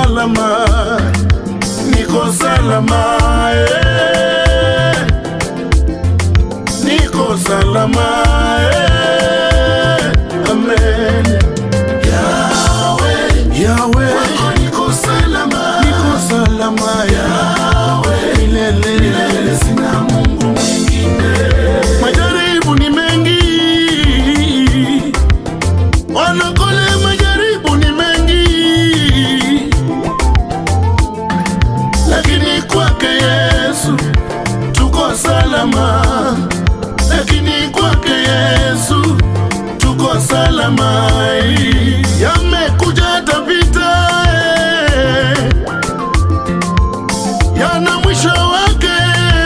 salama, niko salama, eh. niko salama, eh. amen. Yahweh, Yahweh, Kwako niko salama, niko salama, Yahweh, milele, milele. sina Mungu mwingine. Majaribu ni mengi, wanakole, majaribu ni mengi, lakini kwake Yesu tuko salama, lakini kwake Yesu tuko salama. Yamekuja tapita, eh, yana mwisho wake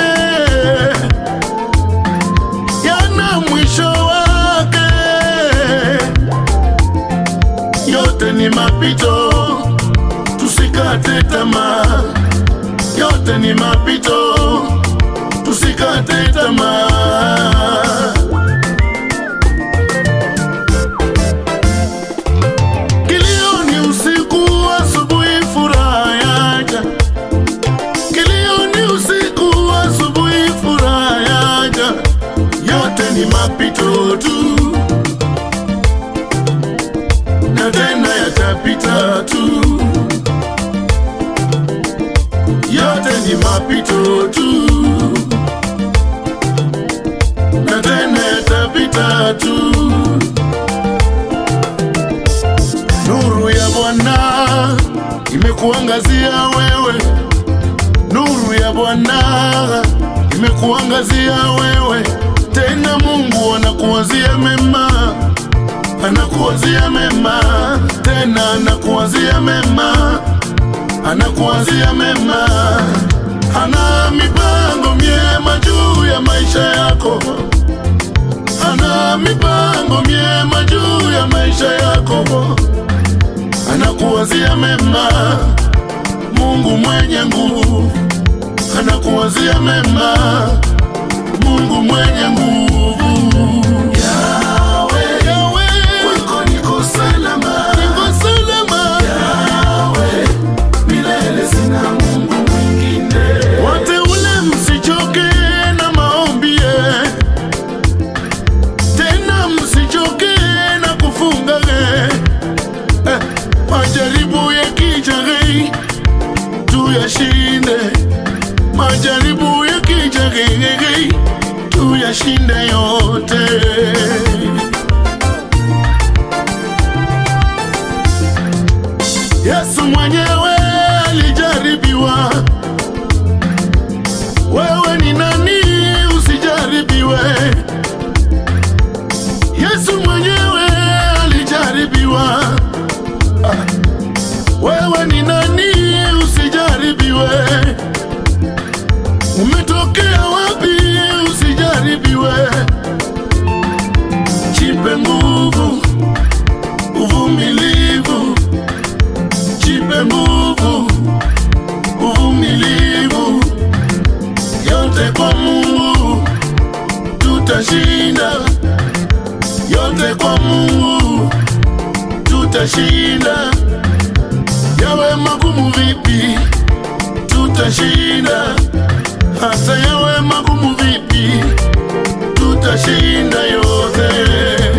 yana mwisho wake. Yote ni mapito, tusikate tamaa. Yote ni mapito, tusikate tamaa. Kilio ni usiku, asubuhi furaha yaja. Kilio ni usiku, asubuhi furaha yaja. Yote ni mapito tu, na tena yatapita tu. Yote ni mapito tu, na tena yatapita tu. Nuru ya Bwana imekuangazia wewe, nuru ya Bwana imekuangazia wewe. Tena Mungu anakuwazia mema, anakuwazia mema, tena anakuwazia mema, anakuwazia mema. Ana mipango myema juu ya maisha yako, ana mipango myema juu ya maisha yako anakuwazia mema. Mungu mwenye nguvu anakuwazia mema. Mungu mwenye nguvu. Yahweh, Yahweh, kwako niko salama, niko salama. Yahweh, milele sina Mungu mwingine. Wateule msichoke na maombi, eh. tena msichoke na kufunga eh. Eh, majaribu yakija eh, tuyashinde. Majaribu yakija eh, tuyashinde yote. Yesu mwenyewe alijaribiwa wewe ni nani usijaribiwe? Yesu mwenyewe alijaribiwa. Ah, Wewe ni nani usijaribiwe? Umetokea wapi usijaribiwe? Jipe nguvu, uvumilivu, jipe nguvu, uvumilivu yote kwa Mungu tutashinda, yote kwa Mungu tutashinda. Yawe magumu vipi, tutashinda. Hata yawe magumu vipi, tutashinda yote.